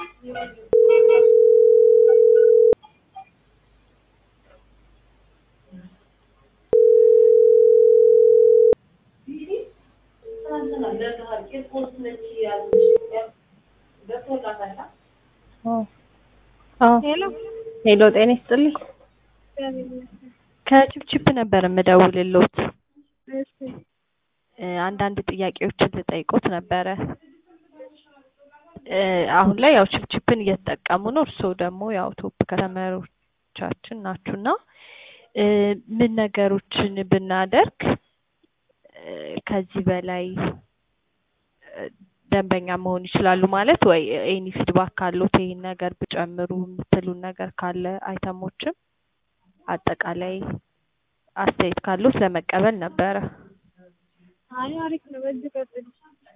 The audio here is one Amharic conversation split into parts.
ሄሎ ሄሎ ጤና ይስጥልኝ። ከችፕችፕ ነበር የምደውልልዎት። እሺ እ አንዳንድ ጥያቄዎችን ልጠይቅዎት ነበረ። እ አሁን ላይ ያው ችፕችፕን እየተጠቀሙ ነው። እርስዎ ደግሞ ያው ቶፕ ከስተመሮቻችን ናችሁና እ ምን ነገሮችን ብናደርግ እ ከዚህ በላይ እ ደንበኛ መሆን ይችላሉ? ማለት ወይ ኤኒ ፊድባክ ካለዎት ይሄን ነገር ብጨምሩ የምትሉን ነገር ካለ አይተሞችም አጠቃላይ አስተያየት ካለዎት ለመቀበል ነበረ። አይ አሪፍ ነው። በዚህ ቀጥል።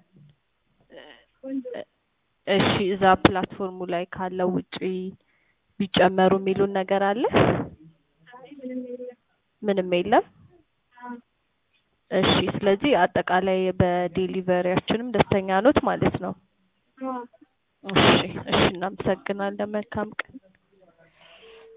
ቆንጆ እ እሺ እዛ ፕላትፎርሙ ላይ ካለው ውጪ ቢጨመሩ የሚሉን ነገር አለ? አይ ምንም የለም። ምንም የለም? አዎ እሺ ስለዚህ አጠቃላይ በዴሊቨሪያችንም ደስተኛ ኖት ማለት ነው? አዎ እሺ እሺ እናመሰግናለን። መልካም ቀን።